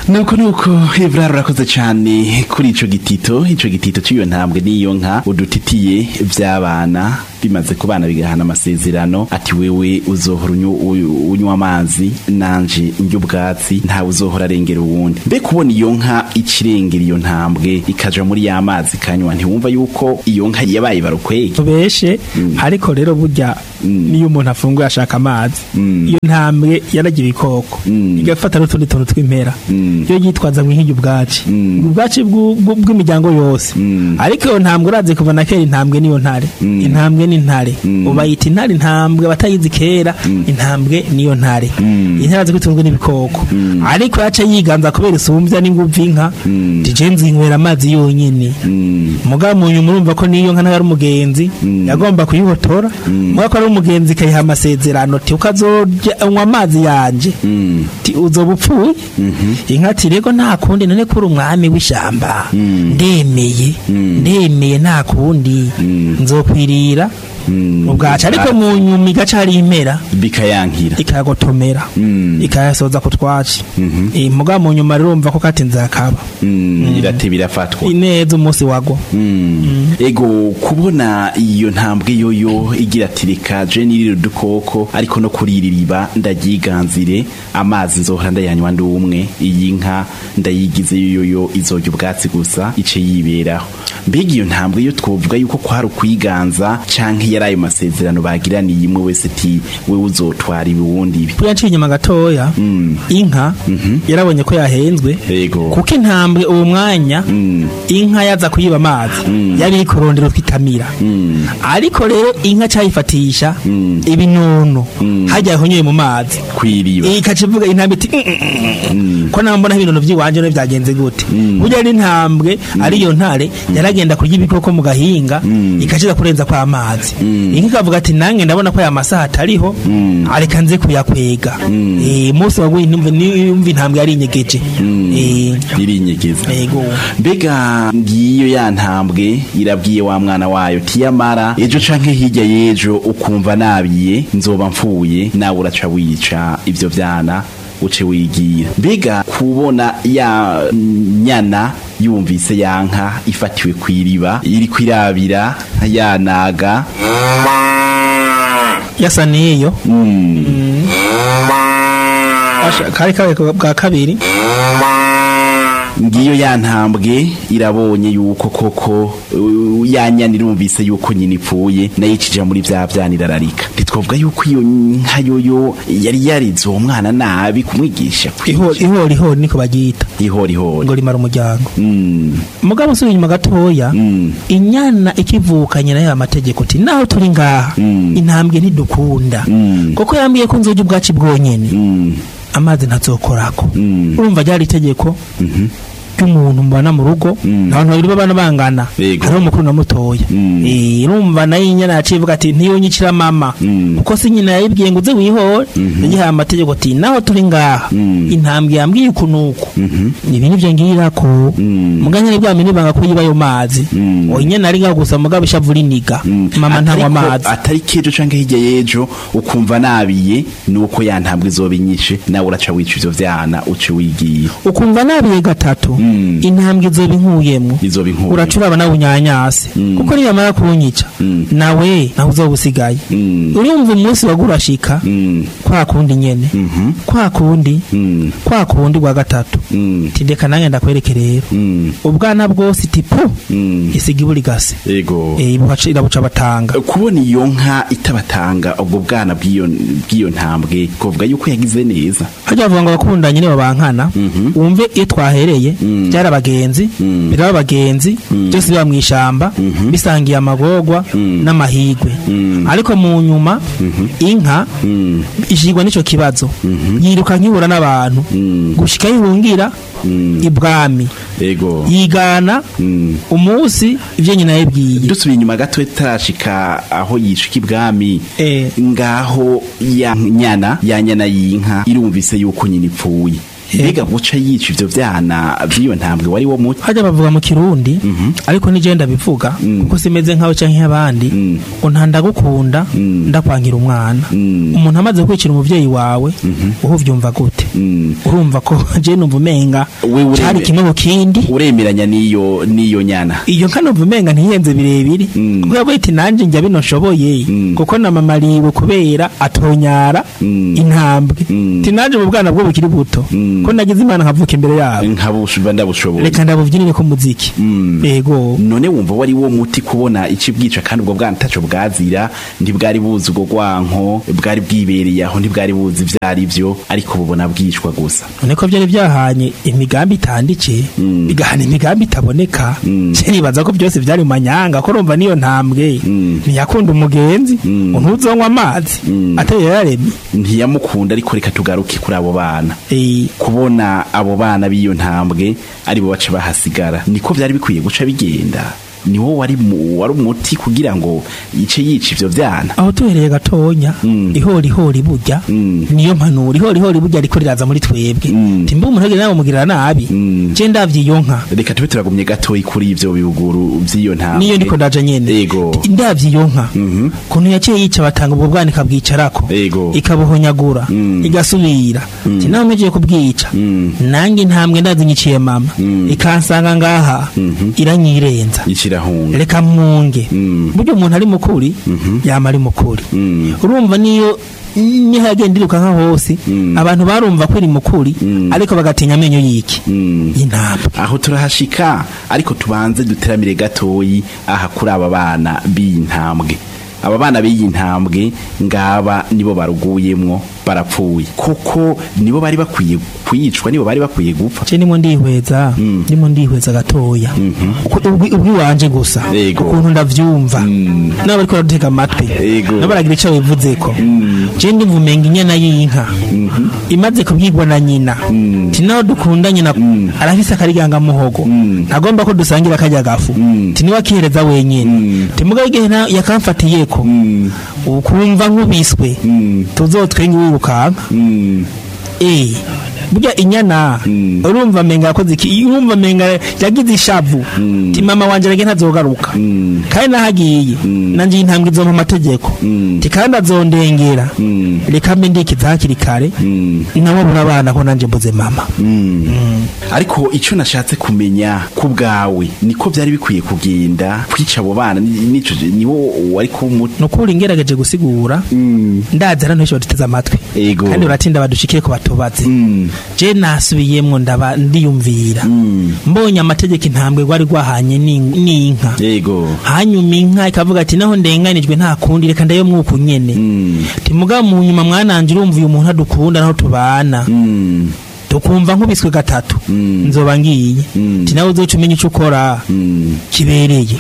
nuko nuko Evrard urakoze cyane kuri ico gitito ico gitito cy'iyo ntambwe n'iyo nka udutitiye vy'abana bimaze kubana bigahana amasezerano ati wewe uzohora unyu- u- unywa amazi nanje njya ubwatsi ntawe uzohora arengera uwundi mbe kubona iyo nka icirengera iyo ntambwe ikaja muri ya mazi kanywa ntiwumva yuko iyo nka yabaye barukwege tubeshe ariko rero burya niyo umuntu afunguye ashaka amazi iyo ntambwe yaragira ibikoko igafata n'utundi tuntu tw'impera iyo yitwaza nk'iyo ubwaci ubwaci bw'u- bw'u- bw'imiryango yose ariko iyo ntambwe urazi kuva na kera intambwe niyo ntare intambwe ni ntare ubayita intare intambwe abatayizi kera intambwe niyo ntare intare azi kwitunzwe n'ibikoko ariko yaca yiganza kubera isumbya n'inguvu inka tije nzinywera amazi yonyine mugabo mu nyuma urumva ko niyo nka nawe ari umugenzi yagomba kuyihotora mugabo ko ari umugenzi ikayiha amasezerano ti ukazorya unywa amazi yanje ti uzoba upfuye inka ati rego nta kundi none kuri umwami w'ishyamba ndemeye ndemeye nta kundi nzokwirira ubwacu ariko mu nyuma igaca hari impera bikayankira ikayagotomera ikayasoza ku twaci Eh, mugabo mu nyuma rero urumva ko katinze akaba Mm, irate birafatwa ineza umunsi wagwa ego kubona iyo ntambwe yoyo igira ati reka je nirire udukoko ariko no kuri iri riba ndaryiganzire amazi nzohora ndayanywa ndi umwe iyi nka ndayigize yoyo izojya ubwatsi gusa ice yiberaho mbega iyo ntambwe yo twovuga yuko kwari ukwiganza canke yari ayo masezerano bagiraniye imwe wese ati wewe uzotwara ibi wundi ibi buriya nciye inyuma gatoya inka yarabonye ko yahenzwe ego kuko intambwe uwo mwanya inka yaza kuyiba amazi yari iri kurondera twitamira ariko rero inka cyayifatisha ibinono hajya yahonyoye mu mazi kwiriba ikaca ivuga intambwe iti "Mm, mm, mm." ko nambona ibinono by'iwanje none byagenze gute burya n'intambwe ariyo ntare yaragenda kurya ibikoko mu gahinga ikaciza kurenza kwa amazi inka ikavuga ati nange ndabona ko aya masaha atariho areka nze kuyakwega Eh, umunsi waguye niyumva niyumva intambwe yari inyegeje Eh, irinyegeza yego mbega ngiyo ya ntambwe irabwiye wa mwana wayo tiyamara ejo canke hirya y'ejo ukumva nabiye nzoba mfuye nawe uraca wica ivyo vyana uce wigira mbega kubona ya nyana yumvise ya nka ifatiwe kw'iriba iri kwirabira yanaga yasa niyo Asha- kari kabaye bwa kabiri ngiyo ya ntambwe irabonye yuko koko uh, ya nyana irumvise yuko nyina ipfuye nayo icija muri vya vyana irararika ntitwavuga yuko iyo nka yoyo yari yarize uwo mwana nabi kumwigisha ihori ihori ihori niko bagiyita ihori ihori ngo rimara umuryango Mm, mugabo usubiye inyuma gatoya mm, inyana ikivukanye nayo amategeko ati naho turi ngaha Mm. intambwe ntidukunda Mm. kuko yambwiye ko nzoja ubwaci bwonyene mm, amazi ntazokorako Mm. urumva ryari itegeko ry'umuntu mubana mu rugo Mm. abantu babiri babana bangana Yego. hariho umukuru na mutoya Mm. Eh, urumva nayo inyana yaciye ivuga ati ntiyonyicira mama Mm. kuko si nyina yayibwiye ngo uze wihore yagihaye amategeko ati naho turi ngaha Mm. intambwe yambwiye uku nuku ibi nivyo ngirako Mm. muganyene bwami nibanga ko yiba ayo mazi Mm. oya inyana ari ngaho gusa mugabo ishavu riniga mm. mama ntanywa Atariko- amazi atari kejo canke hirya y'ejo ukumva nabiye nuko ya ntambwe izoba inyishe nawe uraca wica ivyo vyana uce wigira ukumva nabiye gatatu Mm. intambwe izoba inkuyemo izoba inkuru uracuraba nawe unyanyase Mm. kuko niyamara kunyica Mm. nawe nawe uzoba usigaye Mm. urumva umunsi wagurashika Mm. kwa kundi nyene Mhm. kwa kundi Mm. kwa kundi gwa gatatu Mm. tindeka nange ndakwereke rero Mm. ubwana bwose tipu Mm. isiga iburigase Ego. Eh, ibuhaca- irabuca batanga kubona iyo nka itabatanga ubwo bwana bw'iyo bw'iyo ntambwe kuvuga yuko yagize neza hajya bavuga ngo abakundanye nibo bankana Mhm. wumve iyo twahereye Mm. byari abagenzi Mm. biraba abagenzi byose biba mu ishamba bisangiye amagorwa Mm. n'amahigwe Mm. ariko mu nyuma inka Mm. ishigwa n'ico kibazo yiruka nkibura n'abantu Mm. gushika yihungira Mm. ibwami Ego. yigana Mm. umunsi ivyo nyina yabwiye dusubiye inyuma gato tarashika aho yishika ibwami Eh. ngaho ya nyana ya nyana y'inka irumvise yuko nyina ipfuye mbega guca yica ivyo vyana vy'iyo ntambwe wari wo muti hajya bavuga mu kirundi ariko nije ndabivuga Mm. kuko simeze nkawe canke nk'abandi Mm. ngo nta ndagukunda Mm. ndakwangira umwana Mm. umuntu amaze kwicira umuvyeyi wawe uho vyumva gute Mm. urumva ko je numva umenga We ureme- cari kimwe mu kindi uremeranya n'iyo n'iyo nyana iyo nka numva umenga ntiyenze birebire Mm. kuko yavuye iti nanje njya bino nshoboye Mm. kuko na mama ariwe kubera atonyara Mm. intambwe Mm. ti nanje mu bwana bwo bukiri buto Mm. ko nagize imana nkavuka imbere yabo nkabushuba ndabushoboye reka ndabubyinire ko muziki Mm. yego none wumva wari wo muti kubona iki bwica kandi ubwo bwana ntaco bwazira ntibwari buzi ubwo gwanko bwari bwibereye aho ntibwari buzi ivyari vyo ariko bubona bwicwa gusa none ko byari byahanye imigambi itanditse Mm. bigahana imigambi itaboneka Mm. je nibaza ko byose byari mu manyanga ko urumva niyo ntambwe Mm. ntiyakunda umugenzi Mm. ntuzonywa amazi Mm. atari yararemye ntiyamukunda ariko reka tugaruke kuri abo bana Eh, kubona abo bana b'iyo ntambwe ari bo baca bahasigara niko byari bikwiye guca bigenda niwo wari mu- wari umuti kugira ngo yice yica ivyo vyana aho tuhereye gatonya Mm. ihori ihori burya Mm. niyo mpanuro ihori ihori burya ariko riraza muri twebwe Mm. timba umuntu agenda nawe mugirira nabi Mm. je ndavye iyo nka reka tube turagumye gatoyi kuri ivyo bibuguru vy'iyo ntambwe niyo ndiko ndaje nyene Yego. ndavye iyo nka Mhm. kuntu yaciye yica batanga ubwo bwana ikabwicarako Yego. ikabuhonyagura Mm. igasubira Mm. ti nawe mpejeje kubwica Mm. nange intambwe ndazi nyiciye mama Mm. ikansanga ngaha Mhm. iranyirenza ikirahunga reka mwunge Mm. burya umuntu ari mukuri Mhm. yama ari mukuri Mm. urumva niyo niho yagenda iriruka nka hose Mm. abantu barumva ko iri mukuri Mm. ariko bagatinya amenyo y'iki Mm. y'intambwe aho turahashika ariko tubanze duteramire gatoyi aha kuri aba bana b'iyi ntambwe aba bana b'iyi ntambwe ngaba nibo baruguyemwo barapfuye kuko nibo bari bakwiye kwicwa nibo bari bakwiye gupfa je nimo ndihweza Mm. nimo ndihweza gatoya Mhm. Uko- ubwi ubwi wanje gusa Yego. ukuntu ndavyumva Mm. nabo bariko baradutega amatwi Yego. nabo baragira ico bivuzeko Mm. je ndumva umenga inyana y'inka Mhm. imaze kubwirwa na nyina Mm. ti naho dukunda nyina Mm. arafise akariganga muhogo Mm. ntagomba ko dusangira akarya gafu Mm. ti niwe akihereza wenyene Mm. ti mugabo igihe na- yakamfatiyeko Mm. ukumva nkubiswe Mm. tuzotwenga wirukanka Mm. eh burya inyana Mm. urumva menga yakoze iki urumva menga yagize ishavu Mm. ti mama wanje rege ntazogaruka Mm. kandi nahagiye Mm. nanje intambwe izompa amategeko Mm. ti kandi azondengera Mm. reka mbe ndikiza hakiri kare Mm. nabo burabana ko nanje mbuze mama Mm. ariko icyo nashatse kumenya ku bwawe niko byari bikwiye kugenda kwica abo bana ni- nico niwo wari kumuti nukuri ngerageje gusigura ndazi hano henshi baduteze amatwi Ego. kandi uratinda badushikire ko batubaze Mm. je nasubiyemwo ndaba ndiyumvira Mm. mbonye amategeko intambwe rwari rwahanye n'in- n'inka yego hanyuma inka ikavuga ati naho ndenganijwe nta kundi reka ndayo mwuku nyene Mm. timugabo mu nyuma mwananje urumva uyu muntu adukunda naho tubana Mm. tukumva nkubiswe gatatu Mm. nzoba ngiye Mm. ti nawe uzoca umenya ico ukora Mm. kibereye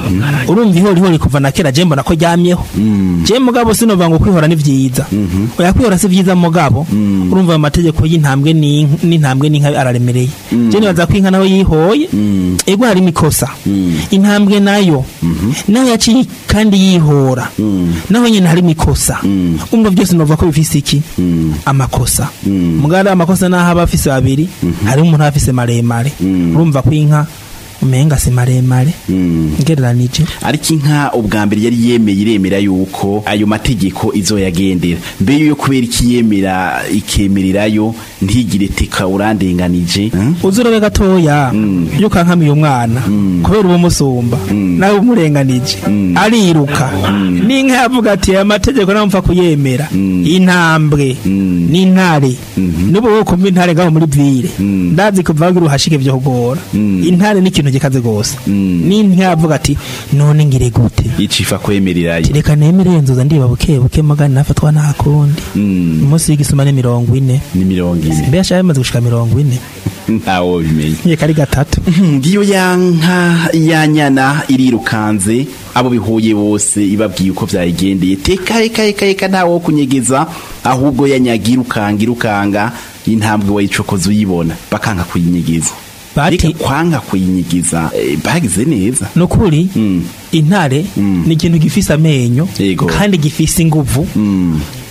urumva ihori ihori kuva na kera je mbona ko ryamyeho Mm. je mugabo sinova ngo kwihora ni vyiza oya kwihora si vyiza mugabo Mm. urumva ayo mategeko y'intambwe n'inka- n'intambwe n'inka araremereye je nibaza ko inka naho yihoye Mm. ego harimo ikosa Mm. intambwe nayo naho yaciye kandi yihora Mm. naho nyene harimo ikosa Mm. umva byose nova ko bifise iki Mm. amakosa Mm. mugabo ari amakosa naho aba afise babiri harimo umuntu aba afise maremare Mm. urumva ko inka umenga si maremare Mm. ngereranije ariko inka ubwa mbere yari yemeye iremera yuko ayo mategeko izoyagendera mbere yo kubera ikiyemera ikemererayo ntigire teka urandenganije Mm? uzurabe gatoya Mm. iyo ukankamiye umwana Mm. kubera uwo musumba Mm. nawe umurenganije Mm. ariruka n'inka yavuga ati aya mategeko nawe mpfa kuyemera Mm. intambwe Mm. n'intare Mhm. n'ubu wo kumva intare ngaho muri vire Mm. ndazi kuva ngo uruhashike vyo kugora Mm. intare ni ikintu gikaze gose Mm. n'inka yavuga ati none ngire gute icifa kwemererayo Ati, reka nemere nzoza ndiba buke buke magana nafatwa nta kundi Mm. umunsi w'igisuma ni mirongo ine ni mirongo ine mbe yashaka bimaze gushika mirongo ine ntawo bimenye yeka ari gatatu ngiyo ya nka ya nyana irirukanze abo bihuye bose ibabwiye uko vyayigendeye teka eka eka eka ntawo wo kunyegeza ahubwo yanyaga irukanga irukanga intambwe wayicokoza uyibona bakanka kuyinyegeza Bati- Ariko kwanga kuyinyegeza eh, bagize neza nukuri Mm. intare Mm. ni ikintu gifise amenyo Yego. kandi gifise inguvu Mm.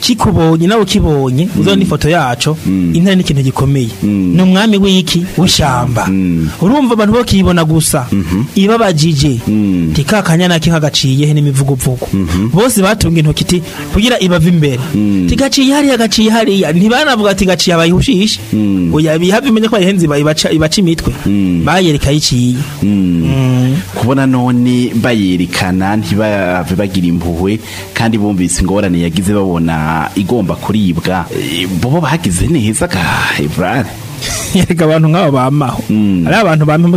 kikubonye nawe ukibonye uzabona ifoto yaco intare ni ikintu gikomeye ni umwami w'iki w'ishamba urumva abantu bo kiyibona gusa ibabajije tikakanyana kikagaciye he n'imivuguvugu bose batunga intoki ti kugira ibava imbere tigaciye hariya gaciye hariya ntibanavuga ati gaciye abayihushishe oya bihava imenye ko ayihenze ibaca ibaca imitwe bayereka yiciye kubona none bayerekana ntibave bagira impuhwe kandi bumvise ingorane yagize babona igomba kuribwa Eh, bobo bagize neza ga Ibrahim yereka abantu nk'abo bamaho ari abantu bampa